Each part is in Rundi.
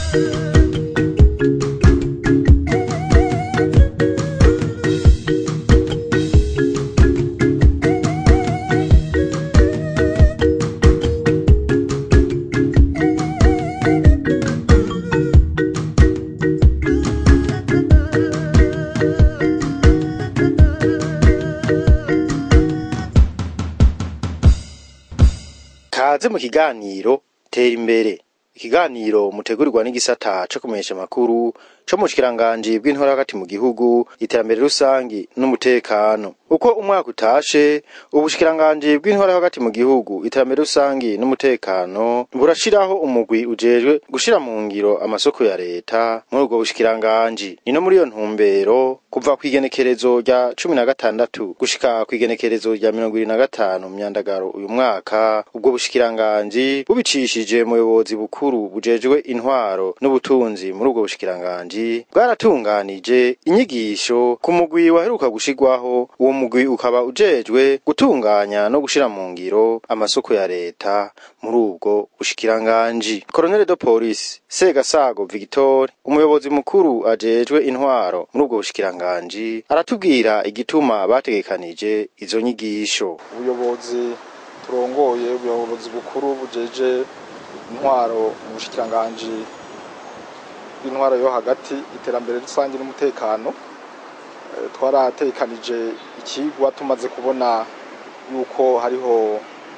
kaze mu kiganiro tera imbere ikiganiro mutegurirwa n'igisata co kumenyesha amakuru co mu bushikiranganji bw'intora hagati mu gihugu iterambere rusangi n'umutekano uko umwaka utashe ubushikiranganji bw'intora hagati mu gihugu iterambere rusangi n'umutekano burashiraho umugwi ujejwe gushira mu ngiro amasoko ya leta muri ubwo bushikiranganji ni no muri iyo ntumbero kuva kw'igenekerezo rya cumi na gatandatu gushika kw'igenekerezo rya mirongo ibiri na gatanu myandagaro uyu mwaka ubwo bushikiranganji bubicishije mu buyobozi bukuru bujejwe intwaro n'ubutunzi muri ubwo bushikiranganji bwaratunganije inyigisho ku mugwi waheruka gushirwaho uwo mugwi ukaba ujejwe gutunganya no gushira mu ngiro amasoko ya leta muri ubwo bushikiranganji Colonel de Police Segasago Victor umuyobozi mukuru ajejwe intwaro muri ubwo bushikiranganji aratubwira igituma bategekanije izo nyigisho ubuyobozi turongoye ubuyobozi bukuru bujeje intwaro mu bushikiranganji bw'intwaro yo hagati iterambere rusange n'umutekano Eh, twaratekanije ikigwa tumaze kubona yuko hariho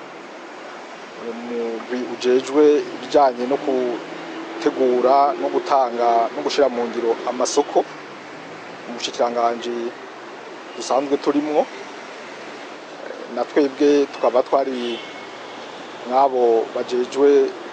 umugwi ujejwe ibijanye no gutegura no gutanga no gushira mu ngiro amasoko mu bushikiranganji dusanzwe turimwo Eh, na twebwe tukaba twari mwabo bajejwe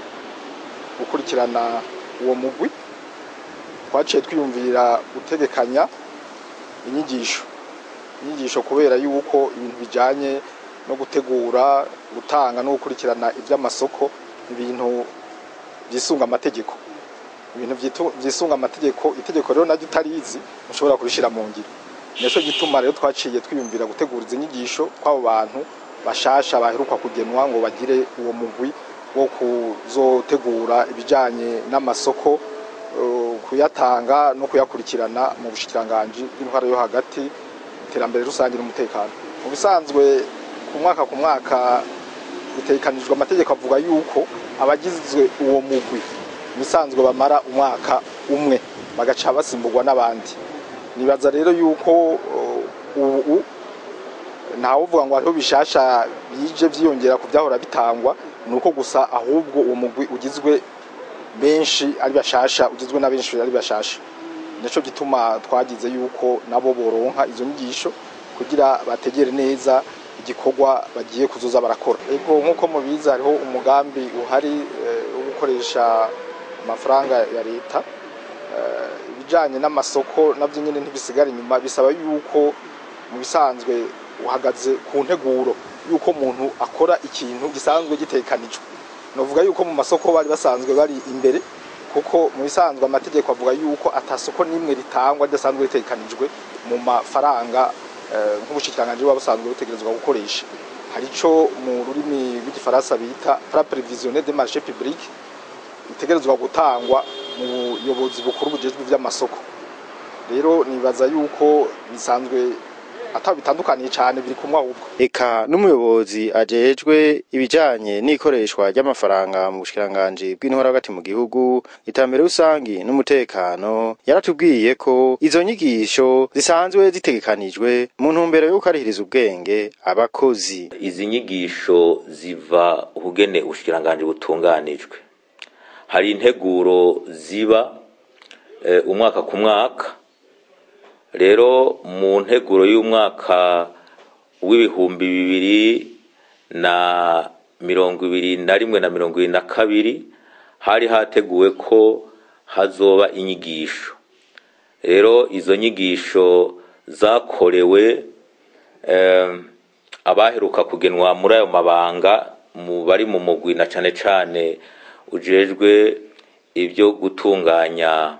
gukurikirana uwo mugwi twaciye twiyumvira gutegekanya inyigisho inyigisho kubera yuko ibintu bijanye no gutegura gutanga no gukurikirana iby'amasoko ibintu byisunga amategeko ibintu vyitu- vyisunga amategeko itegeko rero naryo utarizi ntushobora kurishira mu ngiro nico gituma rero twaciye twiyumvira gutegura izi nyigisho kw'abo bantu bashasha baheruka kugenwa ngo bagire uwo mugwi wo kuzotegura ibijanye n'amasoko eh, kuyatanga no kuyakurikirana mu bushikiranganji bw'intwaro yo hagati iterambere rusange n'umutekano mu bisanzwe ku mwaka ku mwaka bitekanijwe amategeko avuga yuko abagizwe uwo mugwi mu bisanzwe bamara umwaka umwe bagaca basimburwa n'abandi nibaza rero yuko uh, ubu ntawe uvuga ngo hariho bishasha bije vyiyongera ku vyahora bitangwa ni uko gusa ahubwo uwo mugwi ugizwe benshi ari bashasha ugizwe na benshi ari bashasha nico gituma twagize yuko nabo boronka izo nyigisho kugira bategere neza igikorwa bagiye kuzoza barakora ego nk'uko mubizi hariho umugambi uhari eh, wo gukoresha amafaranga ya leta Eh, ibijanye n'amasoko navyo nyene ntibisigara inyuma bisaba yuko mu bisanzwe uhagaze ku nteguro yuko umuntu akora ikintu gisanzwe gitekanijwe novuga yuko mu masoko bari basanzwe bari imbere kuko mu bisanzwe amategeko avuga yuko atasoko n'imwe ritangwa ridasanzwe ritekanijwe mu mafaranga eh, nk'ubushikiranganji buba busanzwe butegerezwa gukoresha hari ico mu rurimi rw'igifaransa bita fra prévisionnel des marchés publics itegerezwa gutangwa mu buyobozi bukuru bujejwe ivy'amasoko rero nibaza yuko bisanzwe ata bitandukaniye cane biri kumwe ahubwo eka n'umuyobozi ajejwe ibijanye n'ikoreshwa ry'amafaranga mu bushikiranganji bw'intwara hagati mu gihugu iterambere rusangi n'umutekano yaratubwiye ko izo nyigisho zisanzwe zitegekanijwe mu ntumbero yo gukarihiriza ubwenge abakozi izi nyigisho ziva ubugene ubushikiranganji butunganijwe hari integuro ziba eh, umwaka ku mwaka rero mu nteguro y'umwaka w'ibihumbi bibiri na mirongo ibiri na rimwe na mirongo ibiri na kabiri hari hateguwe ko hazoba inyigisho rero izo nyigisho zakorewe eh, abaheruka kugenwa muri ayo mabanga mu bari mu mugwi na cane cane ujejwe ibyo gutunganya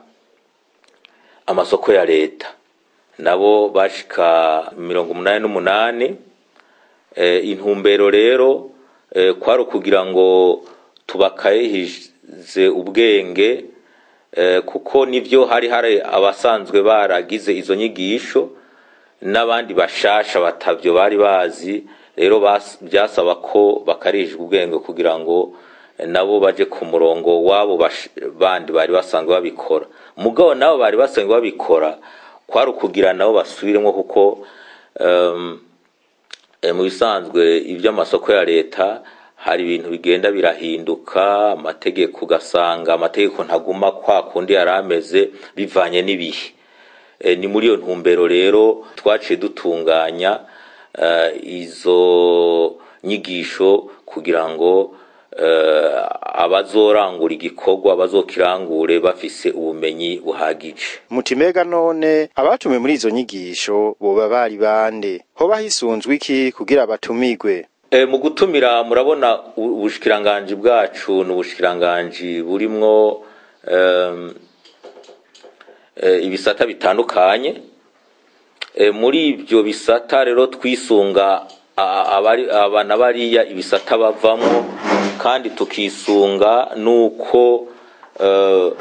amasoko ya leta nabo bashika mirongo umunani n'umunani e, intumbero rero e, kwari ukugira ngo tubakayihize ubwenge eh, kuko nivyo hari hari abasanzwe baragize izo nyigisho n'abandi bashasha batavyo bari bazi rero bas- byasaba ko bakarijwe ubwenge kugira ngo eh, nabo baje ku murongo wabo bash- bandi bari basanzwe babikora mugabo nabo bari basanzwe babikora kwari ukugira nabo basubiremo kuko um, e, mu bisanzwe iby'amasoko ya leta hari ibintu bigenda birahinduka amategeko ugasanga amategeko ntaguma kwa kundi yari ameze bivanye n'ibihe e, ni muri iyo ntumbero rero twaciye dutunganya eh, izo nyigisho kugira ngo eh, abazorangura igikorwa bazokirangure bafise ubumenyi buhagije mutimega none abatumiwe muri izo nyigisho boba bari bande hoba hisunzwe iki kugira batumigwe E, mu gutumira murabona u- ubushikiranganji bwacu ni ubushikiranganji burimwo em, e, ibisata bitandukanye e, muri ibyo bisata rero twisunga a- abari- aba na bariya ibisata bavamwo kandi tukisunga nuko eh,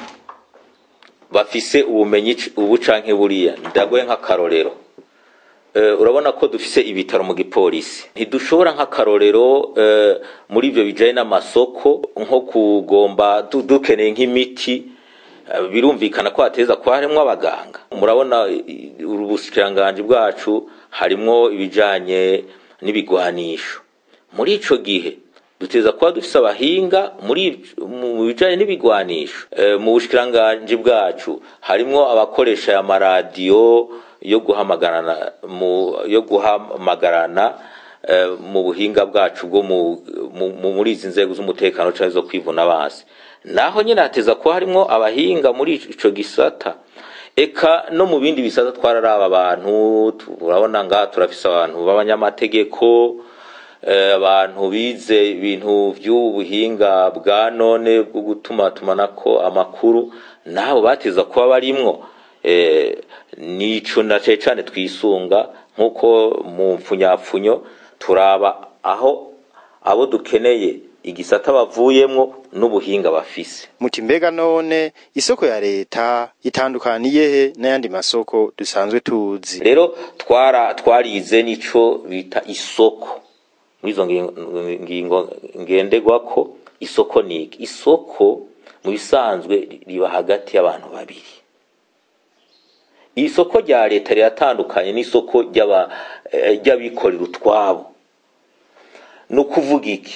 bafise ubumenyi c- ubu canke buriya ndagoye nk'akarorero Eh, urabona ko dufise ibitaro mu gipolisi ntidushobora nk'akarorero eh, muri ibyo bijanye n'amasoko nko kugomba du- dukeneye nk'imiti eh, birumvikana ko hateza kuba harimwo abaganga murabona i- i- ubushikiranganji bwacu harimwo ibijanye n'ibigwanisho muri ico gihe duteza kuba dufise abahinga muri ivyo- mu bijanye n'ibigwanisho Eh, mu bushikiranganji bwacu harimwo abakoresha amaradiyo yo guhamagarana mu yo guhamagarana eh, mu buhinga bwacu bwo mu, mu, mu- muri izi nzego z'umutekano canke zo kwivuna basi naho nyene hateza kuba harimwo abahinga muri ico gisata eka no mu bindi bisata twararaba abantu turabona ngaha turafise abantu b'abanyamategeko eh, abantu bize ibintu by'ubuhinga bwa none bwo gutuma tumanako amakuru nabo bateza kuba barimwo eh, nico na cane cane twisunga nk'uko mu mpfunyapfunyo turaba aho abo dukeneye igisata bavuyemwo n'ubuhinga bafise muti mbega none isoko ya leta itandukaniye he n'ayandi masoko dusanzwe tuzi rero twara twarize nico bita isoko muri izo ngingo- ngingo ngendegwako isoko ni iki isoko mu bisanzwe riba hagati y'abantu babiri isoko rya leta riratandukanye n'isoko ry'aba- eh, ry'abikorera utwabo ni ukuvuga iki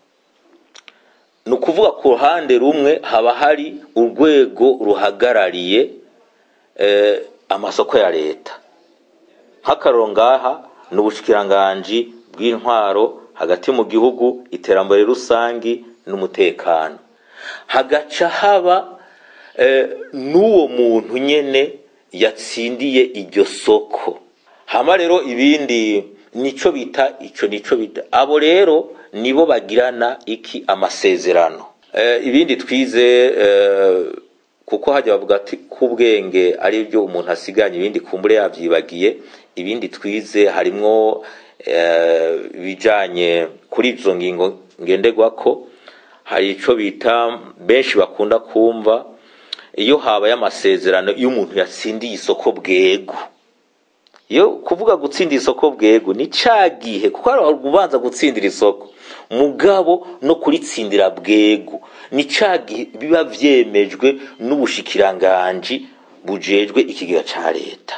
ni ukuvuga ku ruhande rumwe haba hari urwego ruhagarariye eh, amasoko ya leta nk'akaroro ngaha ni ubushikiranganji bw'intwaro hagati mu gihugu iterambere rusangi n'umutekano hagaca haba eh, n'uwo muntu nyene yatsindiye iryo soko hama rero ibindi nico bita ico nico bita abo rero nibo bagirana iki amasezerano eh, ibindi twize eh, kuko hajya bavuga ati k'ubwenge ari byo umuntu asiganye ibindi kumbure yavyibagiye ibindi twize harimwo eh, ibijanye kuri izo ngingo ngenderwako hari ico bita benshi bakunda kumva iyo habaye amasezerano iyo umuntu yatsindiye isoko bwego iyo kuvuga gutsindira isoko bwego ni ca gihe kuko hari ubanza gutsindira isoko mugabo no kuritsindira bwego ni ca gihe biba vyemejwe n'ubushikiranganji bujejwe ikigega ca leta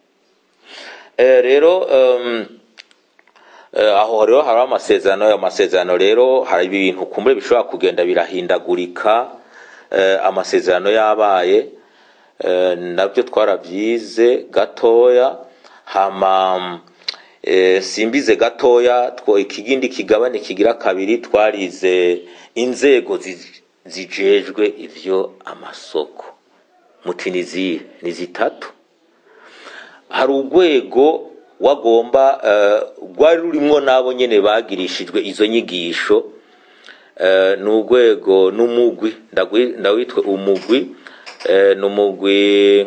Eh, rero um, Eh, aho rero hari amasezerano ayo masezerano rero hari ibintu kumbure bishobora kugenda birahindagurika eh, amasezerano yabaye eh, nabyo twarabyize gatoya hama eh, simbize gatoya two ikigindi kigabane kigira kabiri twarize inzego zi- zijejwe ivyo amasoko muti ni zihe ni zitatu hari urwego wagomba eh, rwari rurimwo n'abo nyene bagirishijwe izo nyigisho eh, ni urwego n'umugwi ndagwi- ndawitwe umugwi eh, ni umugwi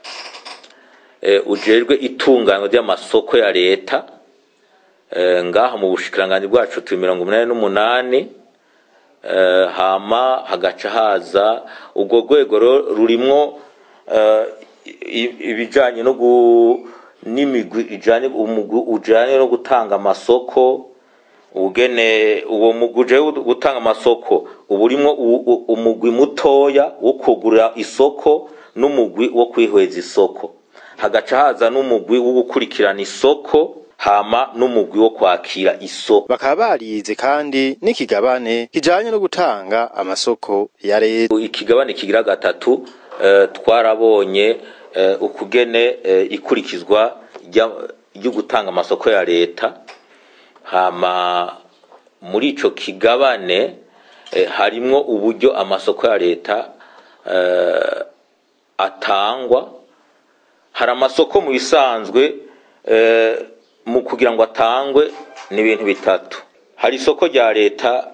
eh, ujejwe itunganywa ry'amasoko ya leta eh, ngaha mu bushikiranganji bwacu turi mirongo umunani n'umunani eh, hama hagaca haza urwo rwego ro- rurimwo eh, i- ibijanye no gu n'imigwi ijanye umugwi ujanye no gutanga amasoko ugene uwo mugwi uje gutanga amasoko uba urimwo u- u- umugwi mutoya wo kugura isoko n'umugwi wo kwihweza isoko hagaca haza n'umugwi wo gukurikirana isoko hama n'umugwi wo kwakira isoko bakaba barize kandi n'ikigabane kijanye no gutanga amasoko ya leta ikigabane kigira gatatu eh, twarabonye eh, ukugene eh, ikurikizwa rya- ryo gutanga amasoko ya leta hama muri ico kigabane eh, harimwo uburyo amasoko ya leta eh, atangwa hari amasoko mu bisanzwe eh, mu kugira ngo atangwe ni ibintu bitatu hari isoko rya leta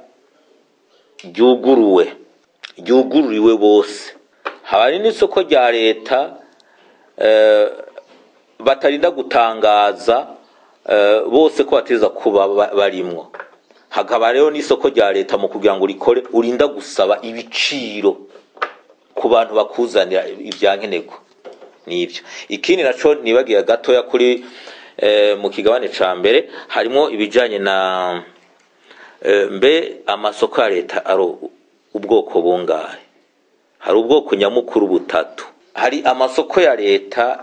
ryuguruwe ryugururiwe bose hari n'isoko rya leta eh, batarinda gutangaza eh, bose ko bateza kuba ba- barimwo hakaba rero n'isoko rya leta mu kugira ngo rikore urinda gusaba ibiciro ku bantu bakuzanira ibyankenerwa nibyo ikindi naco nibagiye gatoya kuri eh, mu kigabane ca mbere harimo ibijanye na eh, mbe amasoko ya leta ari ubwoko bungahe hari ubwoko nyamukuru butatu hari amasoko ya leta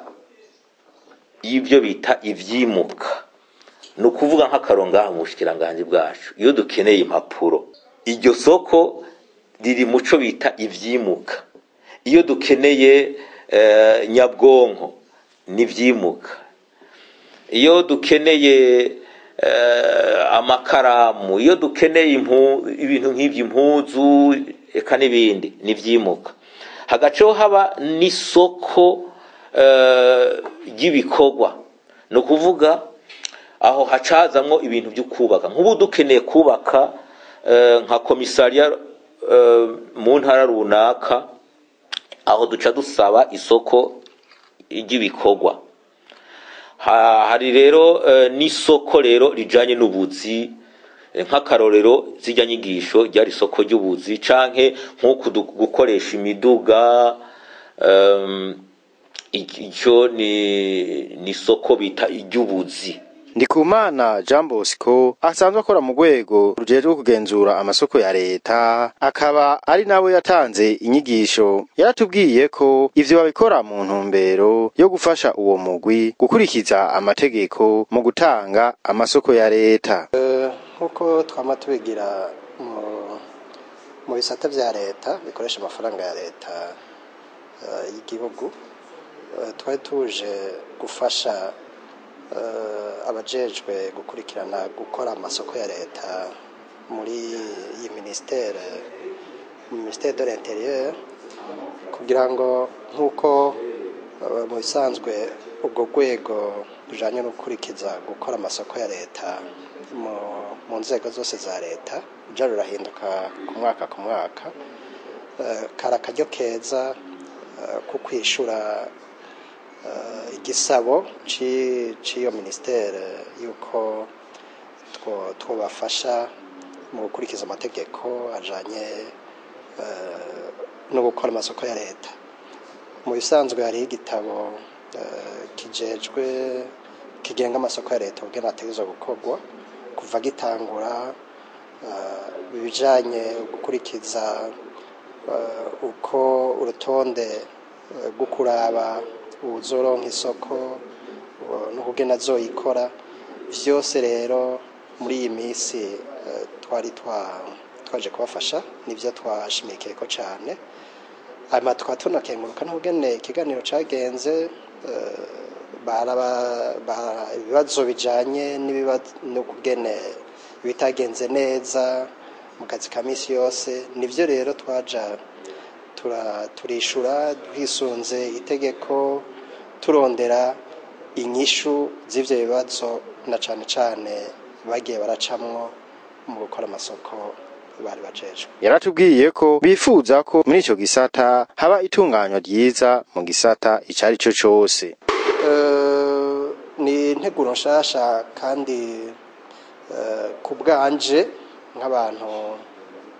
y'ibyo bita ivyimuka ni ukuvuga nk'akarongaha mu bushikiranganji bwacu iyo dukeneye impapuro iryo soko riri muco bita ivyimuka iyo dukeneye eh, nyabwonko n'ivyimuka iyo dukeneye eh, amakaramu iyo dukeneye impu, ibintu nk'ivyo impuzu eka n'ibindi n'ivyimuka hagaceho haba n'isoko eh, ry'ibikorwa ni ukuvuga aho hacazamwo ibintu byo kubaka nk'ubu dukeneye kubaka eh, nka komisariya eh, mu ntara runaka aho duca dusaba isoko ry'ibikorwa Ha- hari rero eh, n'isoko rero rijanye n'ubuzi eh, nk'akarorero zirya nyigisho ryari isoko ry'ubuzi canke nk'uku du- gukoresha imiduga em, iki- ico ni ni isoko bita iry'ubuzi Ndikumana Jean Bosco asanzwe akora mu rwego rujejwe kugenzura amasoko ya leta akaba ari nawe yatanze inyigisho yaratubwiye ko ivyo babikora mu ntumbero yo gufasha uwo mugwi gukurikiza amategeko mu gutanga amasoko ya leta nk'uko twama tubigira mu mu bisata vya leta bikoresha amafaranga ya leta eh, y'igihugu eh, twari tuje gufasha eh, abajejwe gukurikirana gukora amasoko ya leta muri iyi ministere ministere de l'intérieur kugira ngo nk'uko eh, mu bisanzwe ubwo rwego rujanye no gukurikiza gukora amasoko ya leta mu, mu nzego zose za leta ruja rurahinduka ku mwaka ku mwaka Eh, kari akaryo keza eh, ko kwishura eh, igisabo ci- c'iyo ministere yuko two- twobafasha mu gukurikiza amategeko ajanye eh, no gukora amasoko ya leta mu bisanzwe hariho igitabo eh, kijejwe kigenga amasoko ya leta ubwo ategerezwa gukorwa kuva gitangura eh, ibijanye gukurikiza eh, uko urutonde eh, rwo kuraba uwuzoronka isoko eh, n'ukugena azoyikora vyose rero muri iyi minsi eh, twari twa- twaje kubafasha nivyo twashimikiyeko cane hanyuma tukaba tunakenguruka n'ubugene ikiganiro cagenze eh, baraba ba- ibibazo bijanye n'ibibazo n'ukugene ibitagenze neza mu kazi ka misi yose nivyo rero twaja tura- turishura twisunze itegeko turondera inyishu z'ivyo bibazo na cane cane bagiye baracamwo mu gukora amasoko bari bajejwe yaratubwiye ko bifuza ko muri ico gisata haba itunganywa ryiza mu gisata ico ari cyo cose Eh, ni integuro nshasha kandi eh, ku bwanje nk'abantu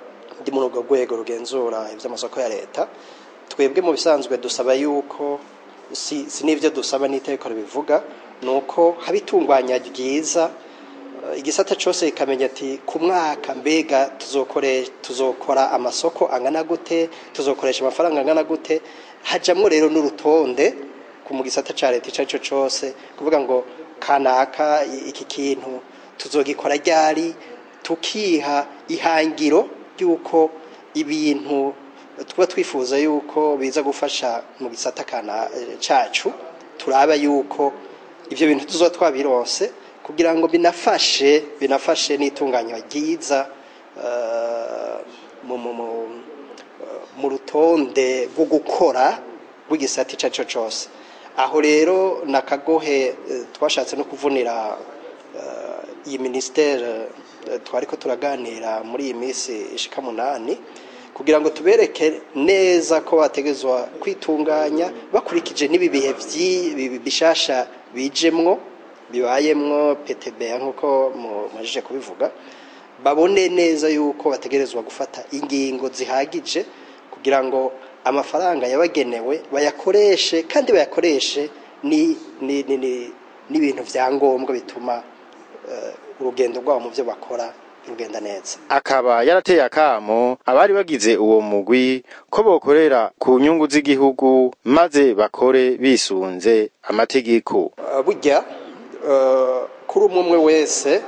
ndi muri urwo rwego rugenzura iby'amasoko ya leta twebwe mu bisanzwe dusaba yuko si, si n'ibyo dusaba n'iteko ribivuga ni uko haba itunganya ryiza eh, igisata cyose kikamenya ati ku mwaka mbega tuzokore tuzokora amasoko angana gute tuzokoresha amafaranga angana gute hajamwo rero n'urutonde ku mu gisata cya leta icyo ari cyo cyose kuvuga ngo kanaka i- iki kintu tuzogikora ryari tukiha ihangiro ry'uko ibintu tuba twifuza yuko biza gufasha mu gisata kana eh, cacu turaba yuko ibyo bintu tuzoba twabironse kugira ngo binafashe binafashe n'itunganywa ryiza eh, mu mu- mu- mu rutonde rwo gukora rw'igisata icyo ari cyo cyose aho rero na kagohe eh, twashatse no kuvunira eh, iyi minisiteri eh, twari ko turaganira muri iyi minsi ishika munani kugira ngo tubereke neza ko bategezwa kwitunganya bakurikije n'ibi bihe vyi- bi- bishasha bijemwo bibayemwo PTB nk'uko mumajije kubivuga babone neza yuko bategerezwa gufata ingingo zihagije kugira ngo amafaranga yabagenewe bayakoreshe kandi bayakoreshe ni ni ni ni- n'ibintu vya ngombwa bituma eh, urugendo rwabo mu byo bakora rugenda neza akaba yarateye akamo abari bagize uwo mugwi ko bokorera ku nyungu z'igihugu maze bakore bisunze amategeko Uh, burya uh, kuri umwe umwe wese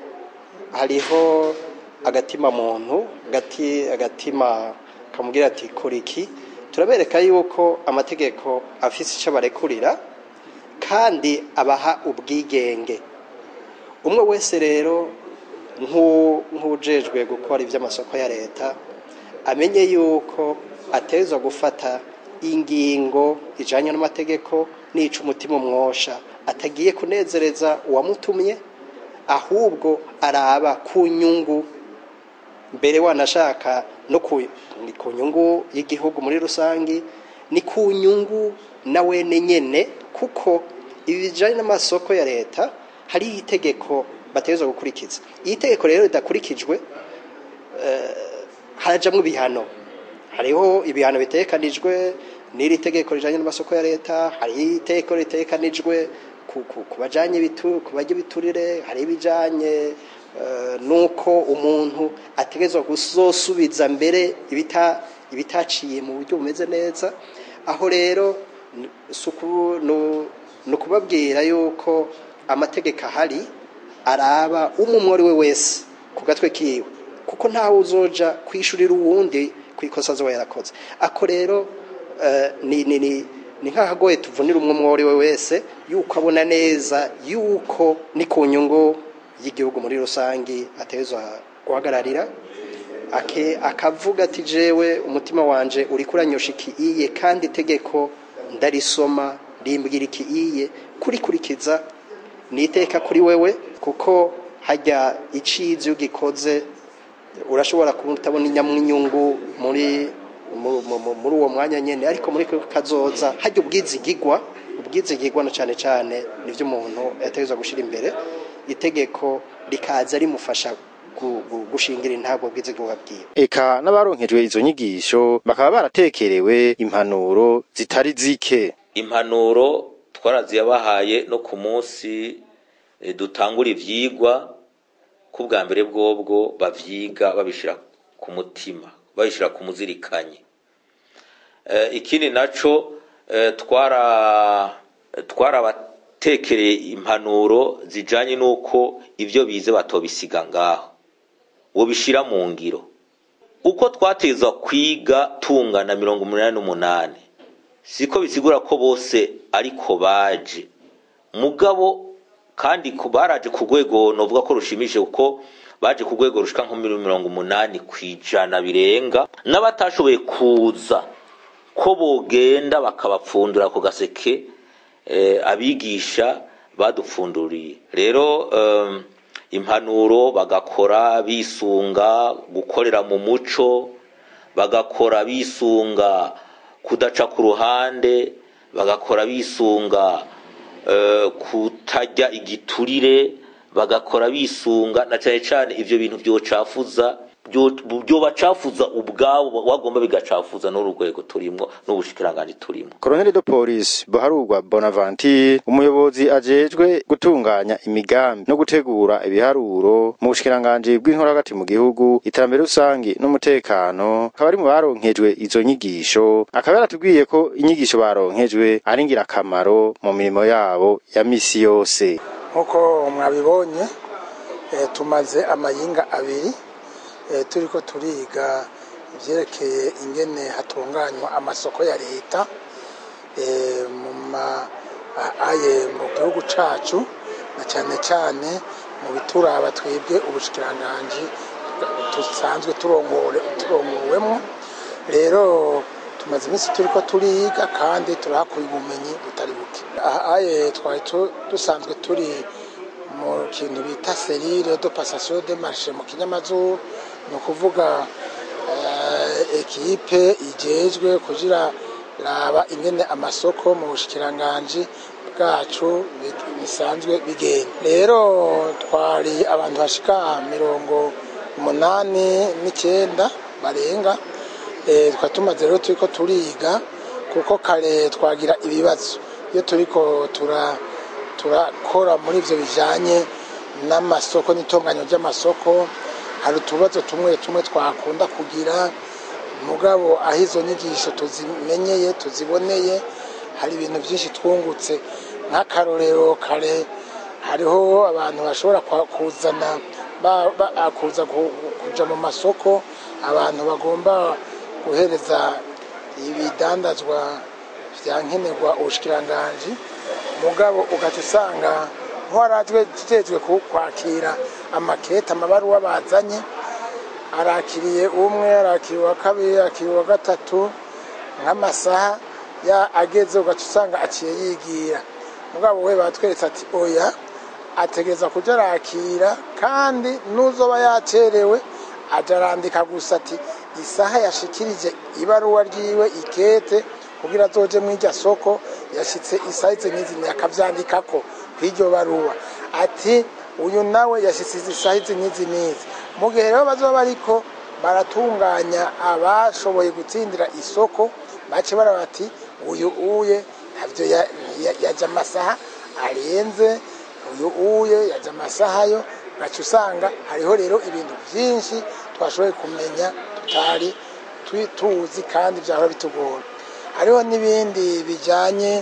hariho agatima muntu gati agatima kamubwira ati kora iki turabereka yuko amategeko afise icyo barekurira kandi abaha ubwigenge umwe wese rero nk'u- nk'ujejwe gukora iby'amasoko ya leta amenye yuko atezwa gufata ingingo ijanye n'amategeko nica umutima umwosha atagiye kunezereza uwamutumye ahubwo araba ku nyungu mbere wanashaka no ku ni ku nyungu y'igihugu muri rusangi ni ku nyungu na wene nyene kuko ibi bijanye n'amasoko ya leta hari itegeko bategerezwa gukurikiza iyi tegeko rero ridakurikijwe harajamwo ibihano hariho ibihano bitekanijwe n'iri tegeko rijanye n'amasoko ya leta hari itegeko ritekanijwe ku, ku, ku bajanye ibitu ku bajya ibiturire hari ibijanye uh, nuko umuntu ategezwa kuzosubiza mbere ibita ibitaciye mu buryo bumeze neza aho rero n- suku no no kubabwira yuko amategeko ahari araba umumwe ari we wese ku gatwe kiwe kuko ntawe uzoja kwishurira uwundi ku ikosa azoba yarakoze ako rero eh, ni ni ni ni nk'ahagoye tuvunira umwe umwe ari we wese yuko abona neza yuko ni ku nyungu y'igihugu muri rusangi atezwa guhagararira ake akavuga ati jewe umutima wanje uri kuranyosha iki iye kandi itegeko ndarisoma rimbwira iki iye kurikurikiza ni iteka kuri wewe kuko hajya icizi ugikoze urashobora kutabona inyamw'inyungu muri mu- mu- mu- muri uwo mwanya nyene ariko muri kazoza hajya ubwizigigwa ubwizigigwa na cane cane nivyo umuntu yategezwa gushira imbere itegeko rikaza rimufasha gu- gu- gushingira intabwo bwizigigwa bwiwe eka n'abaronkejwe izo nyigisho bakaba baratekerewe impanuro zitari zike impanuro twaraziyabahaye no ku munsi eh, dutangura ivyigwa ko bwa mbere bwobwo bavyiga babishira ku mutima babishira ku muzirikanyi Eh, ikindi naco eh, twara twarabatekereye impanuro zijanye n'uko ivyo bize batobisiga ngaho wobishira mu ngiro uko twatezwa kwiga tungana mirongo umunani n'umunani siko bisigura ko bose ariko baje mugabo kandi ku baraje ku rwego novuga ko rushimishije kuko baje ku rwego rushika nko muri mirongo umunani ku ijana birenga n'abatashoboye kuza ko bogenda bakabapfundura ku gaseke eh, abigisha badupfunduriye rero um, impanuro bagakora bisunga gukorera mu muco bagakora bisunga kudaca ku ruhande bagakora bisunga eh, kutajya igiturire bagakora bisunga na cyane cyane ivyo bintu byocafuza byo- byobacafuza ubwabo wagomba bigacafuza n'uru rwego turimo n'ubushikiranganji turimo Colonel de Police Baharugwa Bonaventure umuyobozi ajejwe gutunganya imigambi no gutegura ibiharuro mu bushikiranganje bw'intora hagati mu gihugu iterambere rusangi n'umutekano akaba ari mu baronkejwe izo nyigisho akaba yaratubwiye ko inyigisho baronkejwe ari ngirakamaro mu mirimo yabo ya misi yose nk'uko mwabibonye eh, tumaze amayinga abiri eh, turiko turiga ivyerekeye ingene hatunganywa amasoko ya leta eh, mu ma a- aye mu gihugu cacu na cane cane mu bituraba twebwe ubushikiranganji dusanzwe turongore turongowemwo rero tumaze iminsi turiko turiga kandi turahakuye ubumenyi butari buke aha aye twari tu- dusanzwe turi mu kintu bita serire de passation de marché mu kinyamazuru ni ukuvuga eh, ekipe ijejwe kugira raba ingene amasoko mu bushikiranganji bwacu bi- bisanzwe bigenda rero twari abantu bashika mirongo umunani n'icyenda barenga Eh, tukaba tumaze rero turiko turiga kuko kare twagira ibibazo iyo turiko tura turakora muri ivyo bijanye n'amasoko n'itunganyo ry'amasoko hari utubazo tumwe tumwe twakunda kugira mugabo aho izo nyigisho tuzimenyeye tuziboneye hari ibintu byinshi twungutse nk'akarorero kare hariho abantu bashobora kwa- kuzana ba- ba- kuza ku- kuja mu masoko abantu bagomba guhereza ibidandazwa vya nkenerwa ubushikiranganji mugabo ugaca usanga nk'uwaratwe jejwe kwakira amakete amabaruwa bazanye arakiriye umwe arakiriye uwa kabiri arakiriye uwa gatatu nk'amasaha ya ageze ugaca usanga aciye yigira mugabo we batweretse ati oya ategereza kuja arakira kandi n'uzoba yacerewe aja arandika gusa ati isaha yashikirije ibaruwa ryiwe ikete kugira azoje mw'irya soko yashitse isaha izi n'izi akavyandikako kw'iryo baruwa ati uyu nawe yashitse izi saha izi n'izi n'izi mu gihe rero bazoba bariko baratunganya abashoboye gutsindira isoko bace bara bati uyu uye ntavyo ya- ya- yaje amasaha arenze uyu uye yaje amasaha yo gaca usanga hariho rero ibintu byinshi twashoboye kumenya tutari twi- tuzi kandi byahora bitugora hariho n'ibindi bijyanye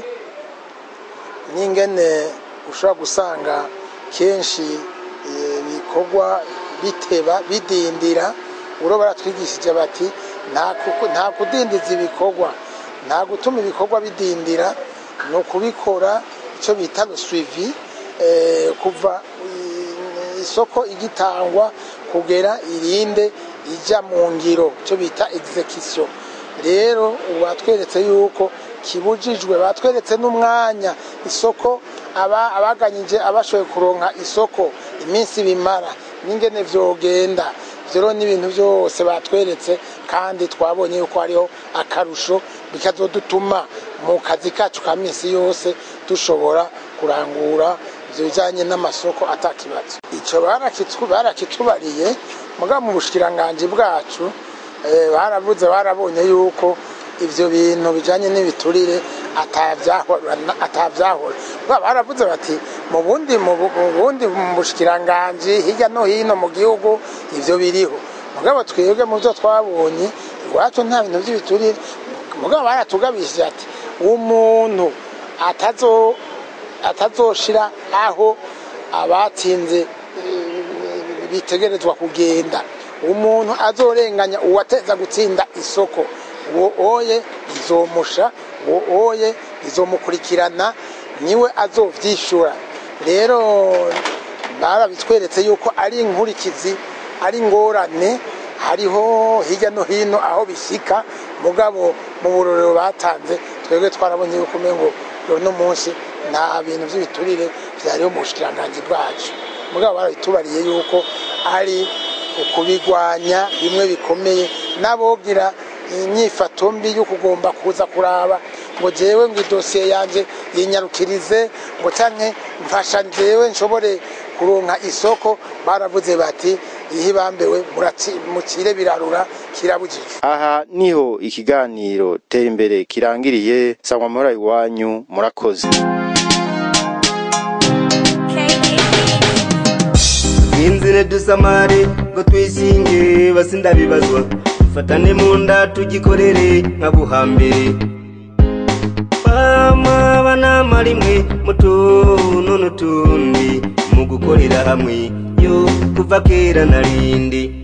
n'ingene ushobora gusanga kenshi eh, bikorwa biteba bidindira uro baratwigishije bati nta kuku- nta kudindiza ibikorwa nta gutuma ibikorwa bidindira ni ukubikora icyo bita suivi eh, kuva i- isoko igitangwa kugera irinde ijya mu ngiro icyo bita execution rero ubu batweretse yuko kibujijwe batweretse n'umwanya isoko aba abaganyije abashoboye kuronka isoko iminsi bimara n'ingene vyogenda ivyo rero n'ibintu byose batweretse kandi twabonye yuko hariho akarusho bikazodutuma mu kazi kacu ka minsi yose dushobora kurangura ivyo bijanye n'amasoko atakibazo ico barakitwu- barakitubariye mugabo mu bushikiranganji bwacu eh, baravuze barabonye yuko ivyo bintu bijanye n'ibiturire atavyahora atavyahora Ba- baravuze bati mu bundi mu bu- mu bundi mu bushikiranganji hirya no hino mu gihugu ivyo biriho mugabo twebwe mu byo twabonye iwacu nta bintu by'ibiturire mugabo baratugabishije ati umuntu atazo atazoshira aho abatsinze eh, bitegerezwa kugenda umuntu azorenganya uwateza gutsinda isoko uwo oye izomusha uwo oye izomukurikirana niwe azovyishura rero barabitweretse yuko ari inkurikizi ari ingorane hariho hirya no hino aho bishyika mugabo mu burorero batanze twebwe twarabonye yuko umengo uno munsi nta bintu by'ibiturire byariho mu bushikiranganji bwacu mugabo barabitubariye yuko ari ukubigwanya bimwe bikomeye n'abogira inyifato mbi yo kugomba kuza kuraba ngo jewe ngo idosiye yanje yinyarukirize ngo canke mfasha jewe nshobore kuronka isoko baravuze bati ihe bambewe muratsi- mukire birarura kirabujijwe aha niho ikiganiro tera imbere kirangiriye sangwa muhora iwanyu murakoze inzira dusamare ngo twisinge basindabibazwa dufatane mu nda tugikorere nka buhambere mama banama rimwe mu tuntu n'utundi mu gukorera hamwe yo kuva kera narindi